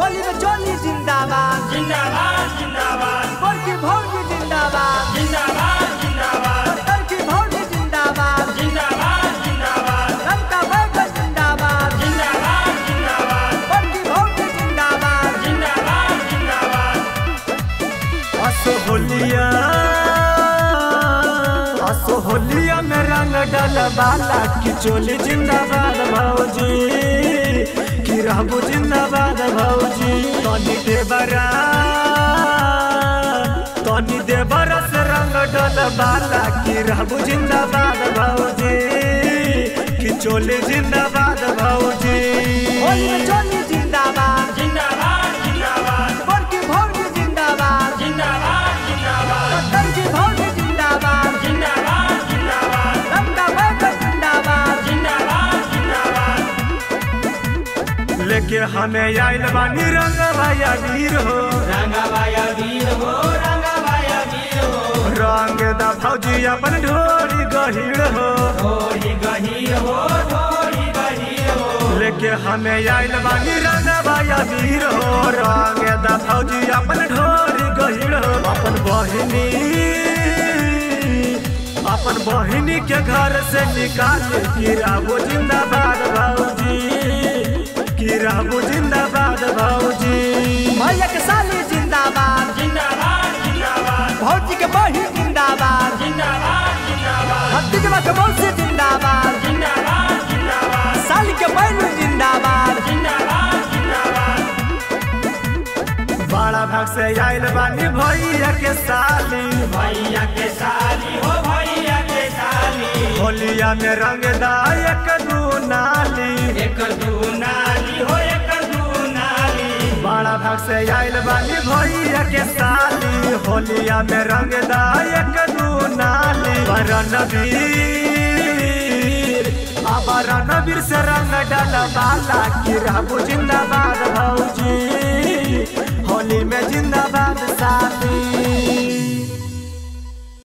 होली में चोली जिंदाबाद जिंदाबाद जिंदाबाद बड़की भौजी जिंदाबाद जिंदाबाद जिंदाबाद बड़की भौजी जिंदाबाद जिंदाबाद जिंदाबाद लंका बैगन जिंदाबाद जिंदाबाद जिंदाबाद बड़की भौजी जिंदाबाद जिंदाबाद जिंदाबाद असो होलिया असो होलिया में रंग डलबाला की चोली जिंदाबाद भौजी की रहबू जिंदाबाद भौजी तनी देवरा तनी देवरा से रंग डलबाला की रहबू जिंदाबाद भौजी की चोली जिंदाबाद भौजी होली में चोली जिंदाबाद जिंदाबाद जिंदाबाद बड़की भौजी जिंदाबाद जिंदाबाद जिंदाबाद बड़की भौजी जिंदाबाद जिंदाबाद जिंदाबाद लंका बैगन जिंदाबाद जिंदाबाद जिंदाबाद लेके हमें आइल बानी रंग भैया वीर हो रंगाबाया वीर हो रंगाबाया वीर हो रंग दा फौजी अपन ढोरी गहीर हो थोड़ी गहीर हो थोड़ी गहीर हो लेके हमें आइल बानी रंग भैया वीर हो रंग दा फौजी अपन ढोरी गहीर हो अपन बहिनी अपन बहिनी के घर से निकाल गिराबो जिंदाबाद भौजी गिराबो जिंदाबाद भौजी भैया के साली जिंदाबाद जिंदाबाद जिंदाबाद भौजी के बही जिंदाबाद जिंदाबाद जिंदाबाद भतीजवा के मौसी जिंदाबाद जिंदाबाद जिंदाबाद साली के बहन जिंदाबाद जिंदाबाद जिंदाबाद बड़ा भाग से आइल बानी भैया के साली भैया के साली हो भैया के साली होलिया में रंग दायक दू नाली एकर दू नाली हो एकर दू नाली बड़ा भाग से आइल बानी भैया के साली होलिया में रंग दायक दू नाली रणवीर अब रणवीर से रंग डल बाला की रहबू जिंदाबाद भौजी